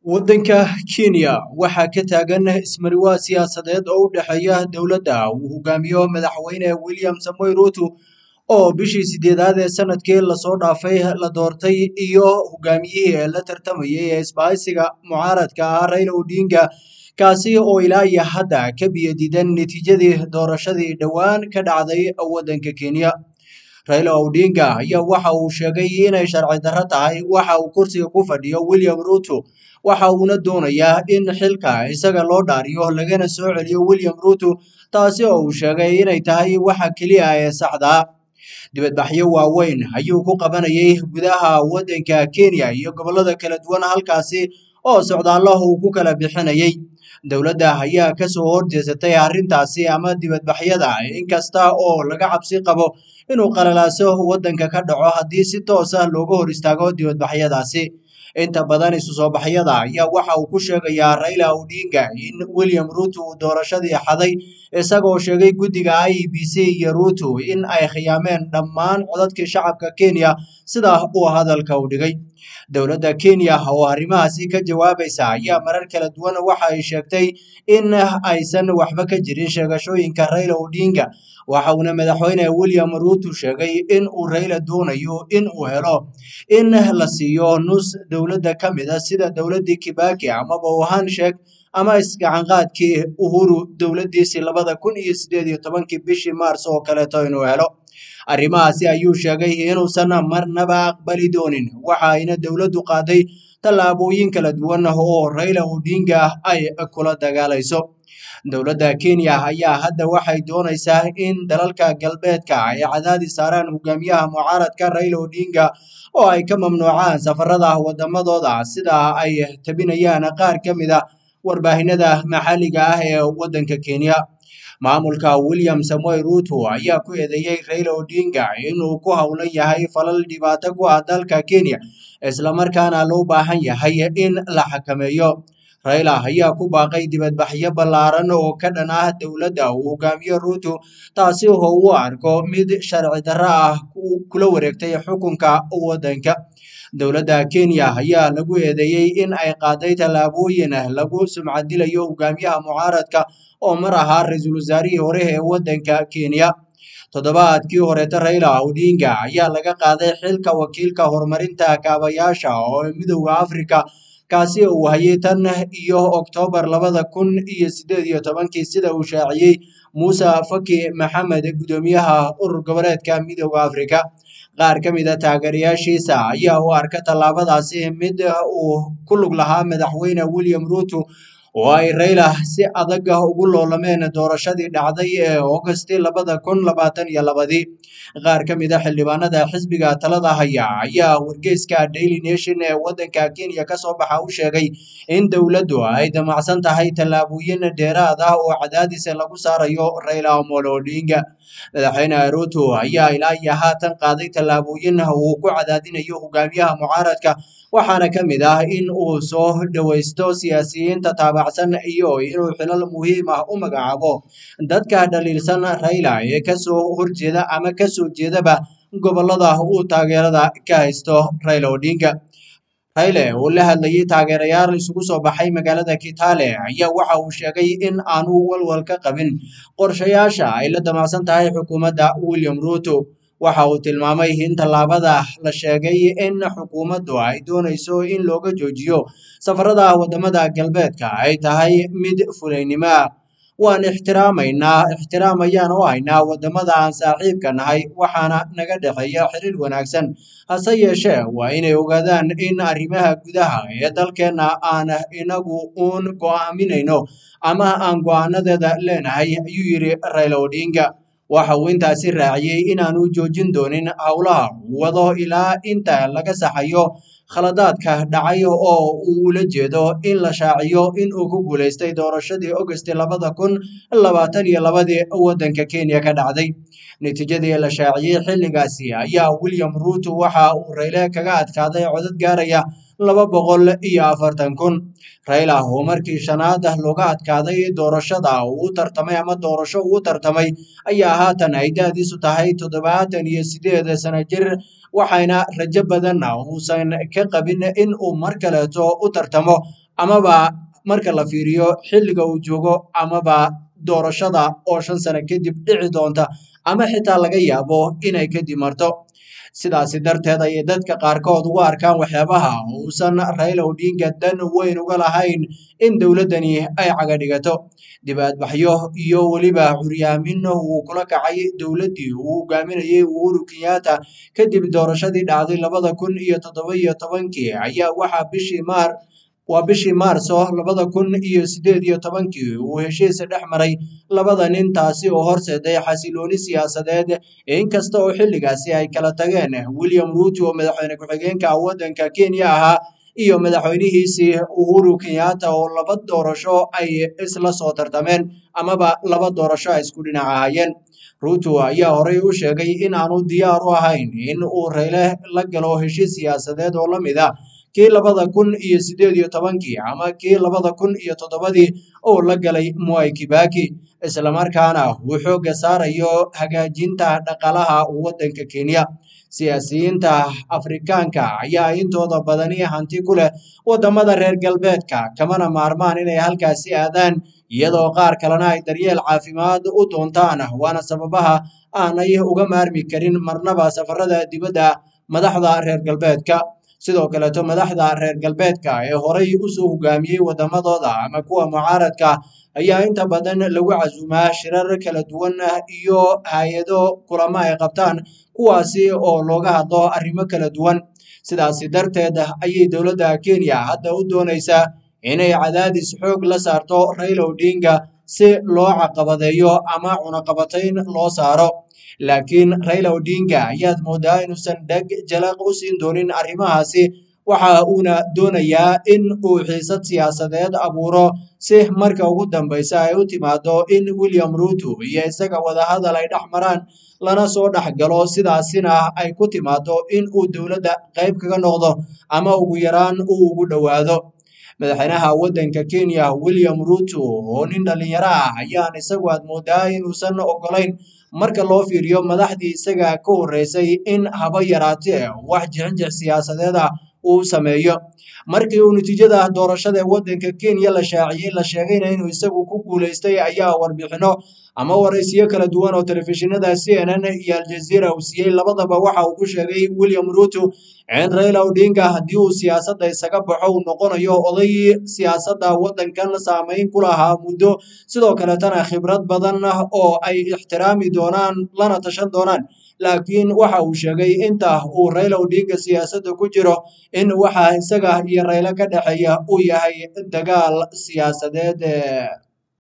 waddanka kenya waxaa ka taagan ismariwaa siyaasadeed oo u dhexeeya dowladda uu hogaamiyo madaxweyne william samoy ruto oo bishii sideedaad ee sanadkii lasoo dhaafay la doortay iyo hogaamiyihii ee la tartamayay ee isbahaysiga mucaaradka ah raila odinga kaasi oo ilaa iyo hadda ka biyadiidan natiijadii doorashadii dhowaan ka dhacday waddanka kenya raila odinga ayaa waxa uu sheegay inay sharci darro tahay waxa uu kursiga ku fadhiyo william ruto waxa uuna doonayaa in xilka isaga loo dhaariyo lagana soo celiyo william ruto taasi oo uu sheegay inay tahay waxa keliya ee saxdaa dibadbaxyo waaweyn ayuu ku qabanayay gudaha waddanka kenya iyo gobollada kala duwan halkaasi oo socdaallahu uu ku kala bixinayay dowladda ayaa kasoo horjeesatay arrintaasi ama dibadbaxyada inkasta oo laga cabsi qabo inuu qalalaaso waddanka ka dhaco haddii si toos ah looga hor istaago dibadbaxyadaasi inta badan isu soo baxyada ayaa waxa uu ku sheegayaa raila odinga in william ruto uu doorashadii xaday isagoo sheegay guddiga i b c iyo ruto in ay khiyaameen dhammaan codadkii shacabka kenya sida uu hadalka u dhigay dowladda kenya oo arrimahaasi ka jawaabaysa ayaa marar kala duwan waxa ay sheegtay in aysan waxba ka jirin sheegashooyinka raila odinga waxa uuna madaxweyne william ruto sheegay in uu raila doonayo in uu helo in la siiyo nus dowladda ka mid a sida dowladdii kibaki amaba wuhan sheeg ama isgacanqaadkii uhuru dowladdiisii labada kun iyo sideed iyo tobankii bishii maars oo kaleeto inuu helo arrimahaasi ayuu sheegay inuusan marnaba aqbali doonin waxa ayna dowladdu qaaday tallaabooyin kala duwan oo raila odinga ay kula dagaalayso dowladda kenya ayaa hadda waxay doonaysaa in dalalka galbeedka ay cadaadis saaraan hogaamiyaha mucaaradka raila odinga oo ay ka mamnuucaan safarada wadamadooda sida ay tabinayaan qaar ka mid a warbaahinada maxalliga ah ee waddanka kenya maamulka william samoy ruto ayaa ku eedeeyey raila odinga inuu ku howlan yahay falal dhibaato ku ah dalka kenya islamarkaana loo baahan yahay in la xakameeyo raila ayaa ku baaqay dibadbaxyo ballaaran oo ka dhan ah dowladda uu hogaamiyo ruto taasi oo u arko mid sharci darro ah kula wareegtay xukunka waddanka dowladda kenya ayaa lagu eedeeyey in ay qaaday tallaabooyin lagu sumcadilayo hogaamiyaha mucaaradka oo mar ahaa ra-iisul wasaarihii hore ee waddanka kenya toddobaadkii horeeta raila odinga ayaa laga qaaday xilka wakiilka horumarinta kaabayaasha oo midowda afrika kaasi uu hayay tan iyo oktoobar labada kun iyo sideed iyo tobankii sida uu shaaciyey muuse faki maxamed guddoomiyaha urur goboleedka midowda afrika qaar ka mid a taageerayaashiisa ayaa u arka tallaabadaasi mid uu ku lug lahaa madaxweyne william ruto oo ay raila si adag ugu loolameen doorashadii dhacday ee augusti labada kun labaatan iyo labadii qaar ka mid a xildhibaanada xisbiga talada haya ayaa wargeyska daily nation ee waddanka kenya kasoo baxa u sheegay in dowladdu ay damacsan tahay tallaabooyin dheeraad ah oo cadaadis lagu saarayo raila omolo odinga madaxweyne ruto ayaa ilaa iyo haatan qaaday tallaabooyin uu ku cadaadinayo hogaamiyaha mucaaradka waxaana ka mid ah in uu soo dhowaysto siyaasiyiinta taabacsan iyo inuu xilal muhiim ah u magacaabo dadka dhaliilsan raila ee kasoo horjeeda ama kasoo jeedaba gobollada uu taageerada ka haysto raila odinga rayle oo la hadlayay taageerayaal isugu soo baxay magaalada kitale ayaa waxa uu sheegay in aanu walwal ka qabin qorshayaasha ay la damacsan tahay xukuumadda william ruto waxa uu tilmaamay in tallaabada la sheegay in xukuumaddu ay doonayso in looga joojiyo safarada wadamada galbeedka ay tahay mid fulaynimo ah waan ixtiraamaynaa ixtiraam ayaan u haynaa wadamada aan saaxiibka nahay waxaana naga dhexeeya xiriir wanaagsan hase yeeshee waa inay ogaadaan in arrimaha gudaha ee dalkeenna aan inagu uun go'aaminayno ama aan go'aanadeeda leenahay ayuu yidhi raila odinga waxa uu intaasi raaciyey inaanu joojin doonin howlaha wado ilaa inta laga saxayo khaladaadka dhacay oo uu ula jeedo in la shaaciyo in uu ku guulaystay doorashadii augusti labada kun labaatan iyo labadii waddanka kenya ka dhacday natiijadii la shaaciyey xilligaasi ayaa william ruto waxa uu rayle kaga adkaaday codad gaaraya laba boqol iyo afartan kun raila oo markii shanaad looga adkaaday doorashada uu tartamay ama doorasho uu tartamay ayaa haatan ay da-diisu tahay toddobaatan iyo sideed sano jir waxayna rajo badanna uusan ka qabin in uu mar kaleeto u tartamo amaba marka la fiiriyo xilliga uu joogo amaba doorashada oo shan sano kadib dhici doonta ama xitaa laga yaabo inay kadib marto sidaasi darteed ayay dadka qaarkood ugu arkaan waxyaabaha uusan Raila Odinga dan weyn uga lahayn in dowladdani ay caga dhigato dibaadbaxyo iyo weliba curyaamin uu kula kacay dowladdii uu hogaaminayay Uhuru Kenyatta kadib doorashadii dhacday labada kun iyo toddoba iyo tobankii ayaa waxaa bishii maar waa bishii maarso labada kun iyo sideed iyo tobankii uu heshiis dhex maray labada nin taasi oo horseeday xasilooni siyaasadeed inkasta oo xilligaasi ay kala tageen William Ruto oo madaxweyne ku-xigeenka waddanka Kenya ahaa iyo madaxweynihiisii Uhuru Kenyatta oo laba doorasho ay isla soo tartameen amaba laba doorasho ay isku dhinac ahaayeen Ruto ayaa horey u sheegay in aanu diyaar u ahayn in uu Raila la galo heshiis siyaasadeed oo la mid ah kii labada kun iyo sideed iyo tobankii ama kii labada kun iyo toddobadii oo la galay Mwai Kibaki islamarkaana uu xoogga saarayo hagaajinta dhaqaalaha waddanka Kenya siyaasiyiinta Afrikaanka ayaa intooda badani hanti ku leh waddamada reer galbeedka kamana maarmaan inay halkaasi aadaan iyadoo qaar kalena ay daryeel caafimaad u doontaan waana sababaha aanay uga maarmi karin marnaba safarada dibadda madaxda reer galbeedka sidoo kaleeto madaxda reer galbeedka ee horay usoo hogaamiyey waddamadooda ama kuwa mucaaradka ayaa inta badan lagu casuumaa shirar kala duwan iyo hay-ado kulamo ay qabtaan kuwaasi oo looga hadlo arrimo kala duwan sidaasi darteed ayay dowladda Kenya hadda u doonaysaa inay cadaadis xoog la saarto Raila Odinga si loo caqabadeeyo ama cunaqabatayn loo saaro laakiin Raila Odinga ayaad moodaa inuusan dheg jalaq u siin doonin arrimahaasi waxa uuna doonayaa in uu xiisad siyaasadeed abuuro si marka ugu dambeysa ay u timaado in William Ruto iyo isaga wadahadal ay dhex maraan lana soo dhex galo sidaasina ay ku timaado in uu dowladda qayb kaga noqdo ama ugu yaraan uu ugu dhowaado madaxweynaha waddanka Kenya William Ruto oo nin dhalinyaro ah ayaan isagu aad moodaa inuusan ogolayn marka loo fiiriyo madaxdii isaga ka horreysay in haba yaraatee wax jixinjix siyaasadeed ah uu sameeyo markii uu natiijada doorashada waddanka Kenya la shaaciyey la sheegayna inuu isagu ku guuleystay ayaa warbixino ama waraysiyo kala duwan oo telefishinada CNN iyo Al Jazeera uu siiyey labadaba waxa uu ku sheegay William Ruto in Raila Odinga haddii uu siyaasadda isaga baxo uu noqonayo oday siyaasadda waddankan saameyn ku lahaa muddo sidoo kaletana khibrad badan oo ay ixtiraami doonaan lana tashan doonaan laakiin waxa uu sheegay inta uu Raila Odinga siyaasadda ku jiro in waxa isaga iyo Raila ka dhexeeya uu yahay dagaal siyaasadeed